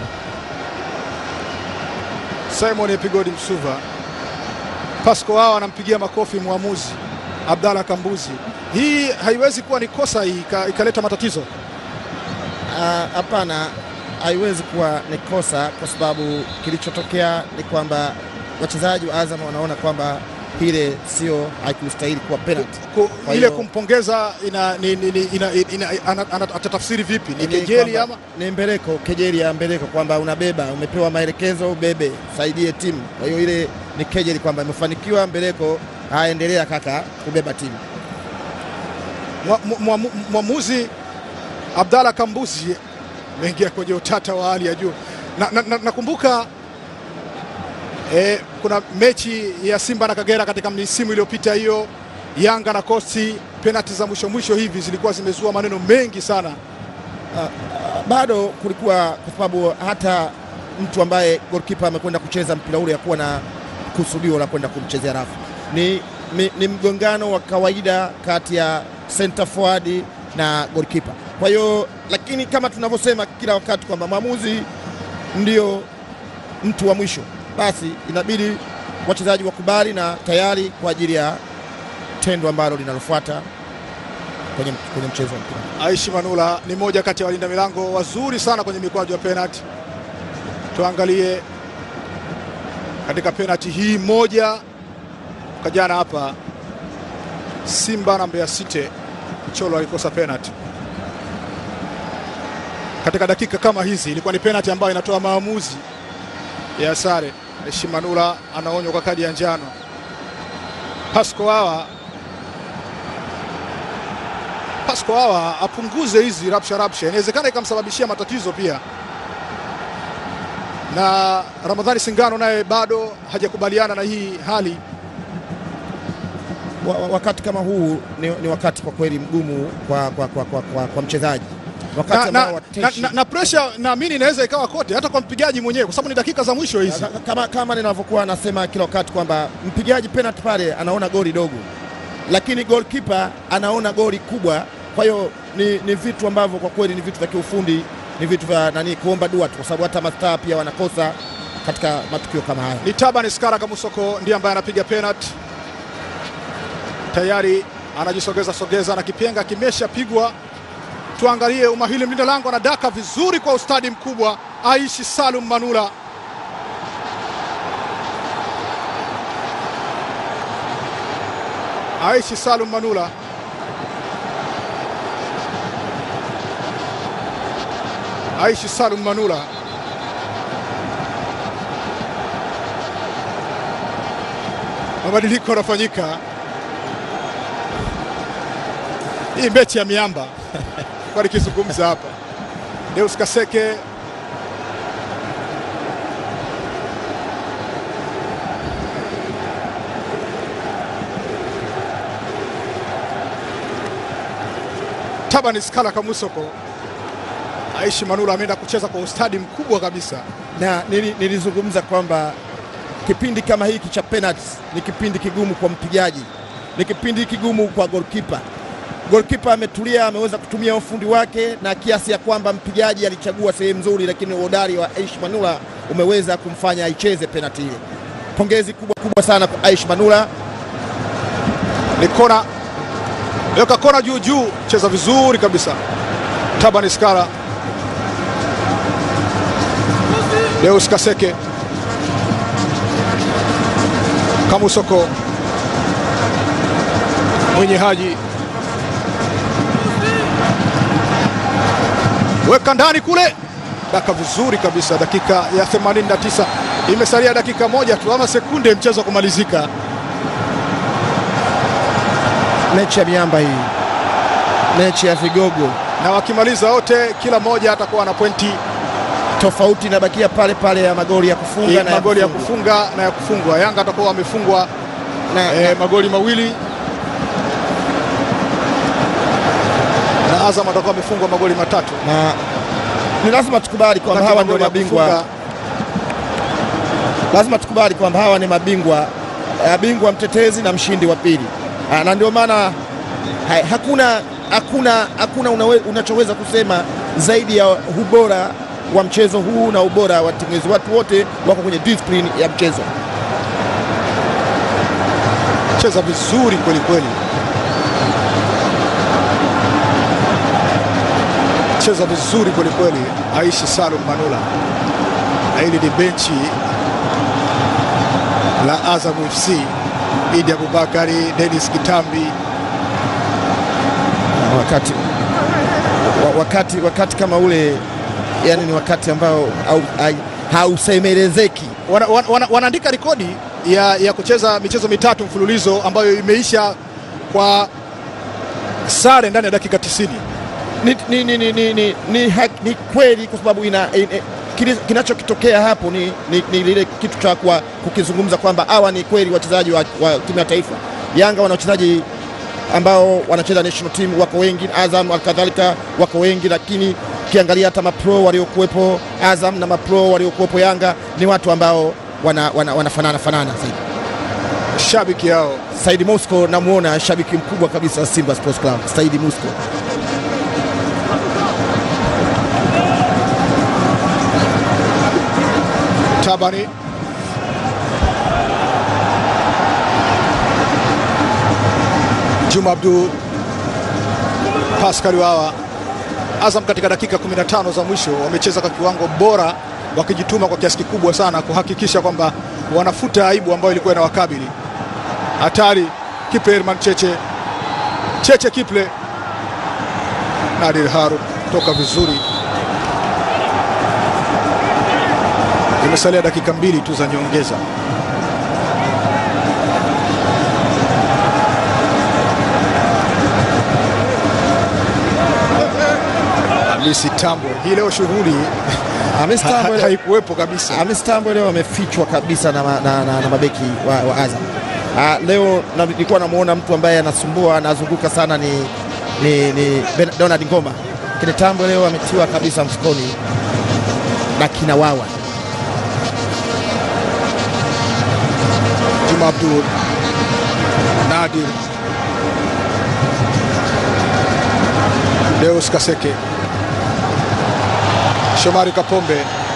Simon Epigodi Msuva. Pasco wao anampigia makofi mwamuzi Abdalla Kambuzi. Hii haiwezi kuwa ni kosa hii ika- ikaleta matatizo. Ah, Hapana, haiwezi kuwa ni kosa kwa sababu kilichotokea ni kwamba wachezaji wa Azam wanaona kwamba ile sio haikustahili kuwa penalty. Ku, Kwa ile hiyo- kumpongeza ina, ni, ni, ni, ina, ina, ana, ana, atatafsiri vipi? Ni Ni kejeli kwamba- ama ni mbeleko, kejeli ya mbeleko kwamba unabeba, umepewa maelekezo ubebe, saidie timu. Kwa hiyo ile ni kejeli kwamba imefanikiwa mbeleko, aendelea kaka kubeba timu. Mwa- mwa- mwa- mwamuzi Abdalla Kambuzi ameingia kwenye utata wa hali ya juu. Nakumbuka na, na, nakumbuka, eh, kuna mechi ya Simba na Kagera katika misimu iliyopita hiyo, Yanga na Kosti, penalti za mwisho mwisho hivi zilikuwa zimezua maneno mengi sana. bado kulikuwa kwa sababu hata mtu ambaye goalkeeper amekwenda kucheza mpira ule hakuwa na kusudio la kwenda kumchezea rafu. Ni, ni, ni mgongano wa kawaida kati ya center forward na goalkeeper. Kwa hiyo lakini kama tunavyosema kila wakati kwamba mwamuzi ndio mtu wa mwisho, basi inabidi wachezaji wakubali na tayari kwa ajili ya tendo ambalo linalofuata kwenye, kwenye mchezo wa mpira. Aishi Manula ni moja kati ya walinda milango wazuri sana kwenye mikwaju ya penalti. Tuangalie katika penalti hii moja kwa jana hapa Simba na Mbeya City, Cholo alikosa penalti katika dakika kama hizi. Ilikuwa ni penalti ambayo inatoa maamuzi ya sare. Aishi Manula anaonywa kwa kadi ya njano. Pasco hawa Pasco hawa apunguze hizi rapsha rapsha, inawezekana ikamsababishia matatizo pia. Na Ramadhani Singano naye bado hajakubaliana na hii hali. wa, wa- wakati kama huu ni, ni wakati kwa kweli mgumu kwa, kwa, kwa, kwa, kwa, kwa mchezaji wakati Na, ambao na, na, wateshi na, na pressure naamini inaweza ikawa kote, hata kwa mpigaji mwenyewe, kwa sababu ni dakika za mwisho hizi. Ka- kama, kama ninavyokuwa nasema kila wakati kwamba mpigaji penalty pale anaona goli dogo, lakini goalkeeper anaona goli kubwa. Kwa hiyo ni, ni vitu ambavyo kwa kweli ni vitu vya kiufundi, ni vitu vya nani, kuomba dua tu, kwa sababu hata mastaa pia wanakosa katika matukio kama haya. Ni Taban Skara Kamusoko ndiye ambaye anapiga penalti tayari, anajisogeza sogeza na kipenga kimeshapigwa. Tuangalie umahili, mlinda lango anadaka vizuri kwa ustadi mkubwa. Aishi Salum Manula Aishi Salum Manula Aishi Salum Manula mabadiliko yanafanyika. Hii mechi ya miamba kwa nikizungumza hapa, Deus Kaseke Taban Skala Kamusoko, Aishi Manula ameenda kucheza kwa ustadi mkubwa kabisa. na nili- nilizungumza kwamba kipindi kama hiki cha penalty ni kipindi kigumu kwa mpigaji, ni kipindi kigumu kwa goalkeeper. Goalkeeper ametulia, ameweza kutumia ufundi wake na kiasi ya kwamba mpigaji alichagua sehemu nzuri, lakini uhodari wa Aish Manula umeweza kumfanya aicheze penalty ile. Pongezi kubwa kubwa sana kwa Aish Manula. ni kona, weka kona juu juu, cheza vizuri kabisa. Taban Skara, Deus Kaseke, Kamusoko, Mwenye Haji, weka ndani kule, daka vizuri kabisa. Dakika ya 89 imesalia dakika moja tu ama sekunde mchezo kumalizika. Mechi ya miamba hii, mechi ya vigogo, na wakimaliza wote, kila mmoja atakuwa na pointi tofauti inabakia pale pale ya magoli ya kufunga na magoli ya kufungwa. kufunga na ya kufungwa. Yanga atakuwa wamefungwa na, eh, magoli mawili na Azam atakuwa amefungwa magoli matatu. na ni lazima tukubali kwamba hawa ndio Magoli ya mabingwa kufunga. lazima tukubali kwamba hawa ni mabingwa eh, bingwa mtetezi na mshindi wa pili Ah, na ndio maana hai, hakuna, hakuna, hakuna unawe, unachoweza kusema zaidi ya ubora wa mchezo huu na ubora wa timu hizi. Watu wote wako kwenye discipline ya mchezo. cheza vizuri kweli kweli, cheza vizuri kweli kweli. Aishi Salum Manula, na hili ni benchi la Azam FC, Idi Abubakari, Dennis Kitambi. wakati, wa- wakati, wakati kama ule yani ni wakati ambao hau- hai- hausemelezeki. wana, wana, wana, wanaandika rekodi ya, ya kucheza michezo mitatu mfululizo ambayo imeisha kwa sare ndani ya dakika 90. ni, ni, ni, ni, ni, ni, ni, hak- ni kweli kwa sababu ina, ina, kili- kinachokitokea hapo ni, ni, ni lile kitu cha kwa kukizungumza kwamba hawa ni kweli wachezaji wa, wa timu ya taifa. Yanga wana wachezaji ambao wanacheza national team wako wengi, Azam kadhalika wako wengi, lakini ukiangalia hata mapro waliokuwepo Azam na mapro waliokuwepo Yanga ni watu ambao wana, wana, wanafanana fanana zaidi. Shabiki yao Saidi Mosco namuona shabiki mkubwa kabisa wa Simba Sports Club, Saidi Mosco. Tabani Juma Abdul Pascal Wawa. Azam katika dakika 15 za mwisho wamecheza kwa kiwango bora, wakijituma kwa kiasi kikubwa sana kuhakikisha kwamba wanafuta aibu ambayo ilikuwa inawakabili. Hatari Kiple Herman Cheche, Cheche Kiple, Nadir Haru toka vizuri. Zimesalia dakika mbili tu za nyongeza. Hamisi Tambwe, hii leo shughuli Hamis ha- Tambwe ha- leo- haikuwepo kabisa. Hamis Tambwe leo amefichwa kabisa na, ma- na, na, na mabeki wa, wa Azam. Ah, leo na- nilikuwa namuona mtu ambaye anasumbua anazunguka sana ni, ni, ni Ben- Donald Ngoma, lakini Tambwe leo ametiwa kabisa mfukoni na kina wawa Juma Abdul, Nadir, Deus Kaseke, Shomari Kapombe,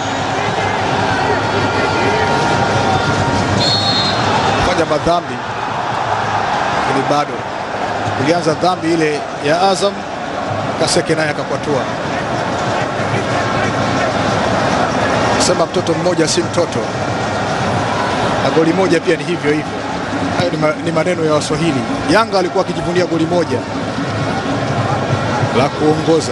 fanya madhambi, lakini bado ilianza dhambi ile ya Azam, Kaseke naye akakwatua. Sema mtoto mmoja si mtoto na goli moja pia ni hivyo hivyo. Hayo ni, ma, ni maneno ya Waswahili. Yanga alikuwa akijivunia goli moja la kuongoza.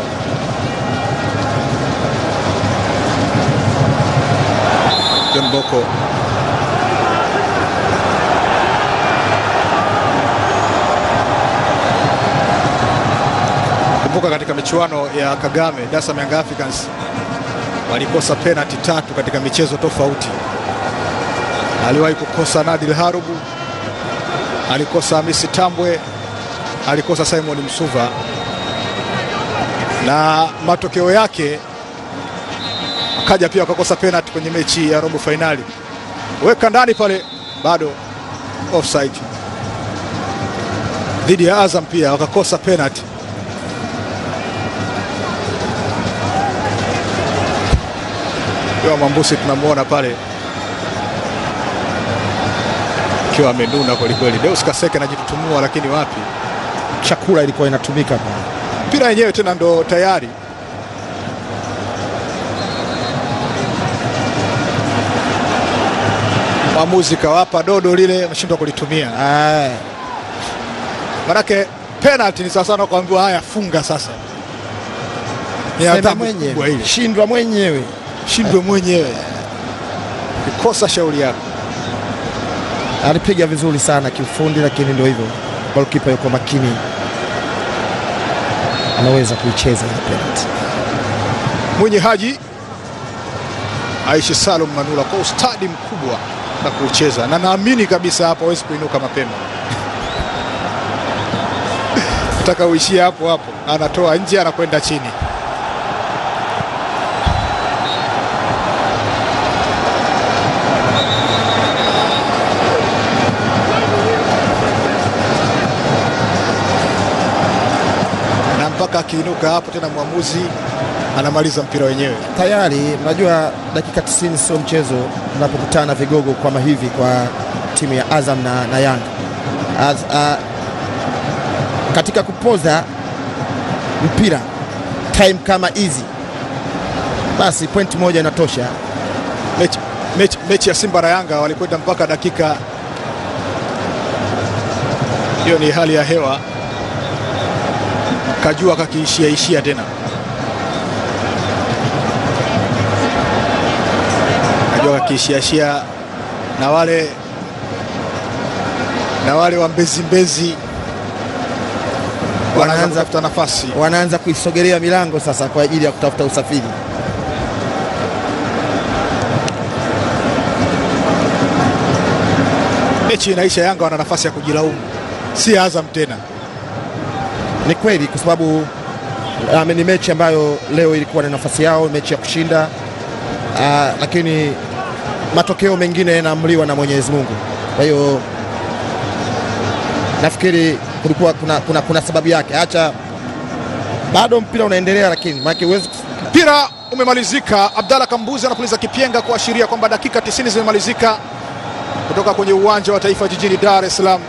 John Boko kumbuka, katika michuano ya Kagame Dar es Salaam Young Africans walikosa penalti tatu katika michezo tofauti aliwahi kukosa Nadir Harubu, alikosa Hamisi Tambwe, alikosa Simon Msuva, na matokeo yake akaja pia akakosa penalti kwenye mechi ya robo fainali, weka ndani pale, bado offside. Dhidi ya Azam pia wakakosa penalti. Kwa Mambusi tunamwona pale akiwa amenuna kwelikweli. Deus Kaseke anajitutumua, lakini wapi, chakula ilikuwa inatumika pale. mpira yenyewe tena ndo tayari. Mwamuzi kawapa dodo lile, ameshindwa kulitumia. Ah, Manake penalty ni sawasawa na kuambiwa haya, funga sasa. Ni sema adhabu kubwa mwenyewe, ile, shindwa mwenyewe. shindwe mwenyewe, kikosa shauri yako. Alipiga vizuri sana kiufundi, lakini ndio hivyo, golikipa yuko makini, anaweza kuicheza ile penalty. Mwenye Haji Aishi Salum Manula kwa ustadi mkubwa na kucheza, na naamini kabisa hapo hawezi kuinuka mapema nataka uishie hapo hapo, anatoa nje, anakwenda chini. Kutoka hapo tena mwamuzi anamaliza mpira wenyewe. tayari unajua dakika 90 sio mchezo unapokutana vigogo kama hivi kwa timu ya Azam na, na Yanga Az, a, katika kupoza mpira time kama hizi basi point moja inatosha. Mechi, mechi, mechi ya Simba na Yanga walikwenda mpaka dakika hiyo, ni hali ya hewa, kajua kakiishia ishia tena, kajua kakiishia ishia, na wale na wale wa Mbezi Mbezi wanaanza Wanaanza- kutafuta nafasi. Wanaanza kuisogelea milango sasa kwa ajili ya kutafuta usafiri. Mechi inaisha, Yanga wana nafasi ya kujilaumu, si Azam tena. Ni kweli kwa sababu um, ni mechi ambayo leo ilikuwa na nafasi yao, mechi ya kushinda uh, lakini matokeo mengine yanaamriwa na Mwenyezi Mungu. Kwa hiyo nafikiri kulikuwa kuna, kuna, kuna sababu yake. Acha bado mpira unaendelea, lakini maana huwezi Mpira umemalizika. Abdalla Kambuzi anapuliza kipenga kuashiria kwamba dakika 90 zimemalizika kutoka kwenye uwanja wa Taifa jijini Dar es Salaam.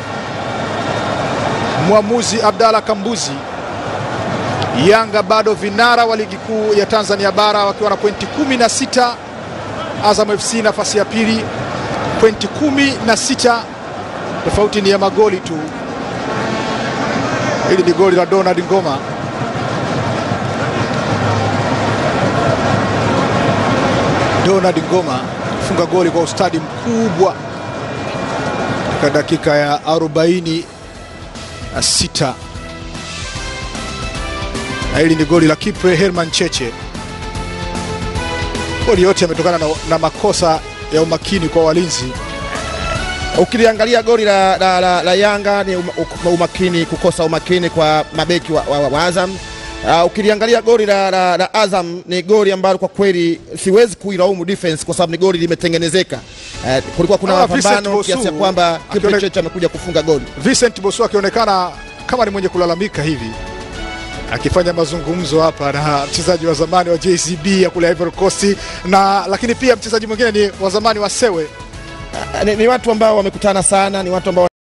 Mwamuzi Abdalla Kambuzi. Yanga bado vinara wa ligi kuu ya Tanzania bara wakiwa na pointi 16. Azam FC nafasi ya pili pointi 16, tofauti ni ya magoli tu. Hili ni goli la Donald Ngoma. Donald Ngoma funga goli kwa ustadi mkubwa katika dakika ya 46 na hili ni goli la Kipre Herman Cheche. Goli yote yametokana na, na makosa ya umakini kwa walinzi. ukiliangalia goli la, la, la, la Yanga ni uma- umakini, kukosa umakini kwa mabeki wa, wa, wa Azam. Uh, ukiliangalia goli la, la, la Azam ni goli ambalo kwa kweli siwezi kuilaumu defense kwa sababu ni goli limetengenezeka. Uh, kulikuwa kuna Ah, Vincent mapambano Bosu kiasi ya kwamba Kipe akione- Cheche amekuja kufunga goli. Vincent Bosu akionekana kama ni mwenye kulalamika hivi akifanya mazungumzo hapa na mchezaji wa zamani wa JCB ya kule Ivory Coast na lakini pia mchezaji mwingine ni wa zamani wa Sewe Uh, ni, ni watu ambao wamekutana sana, ni watu ambao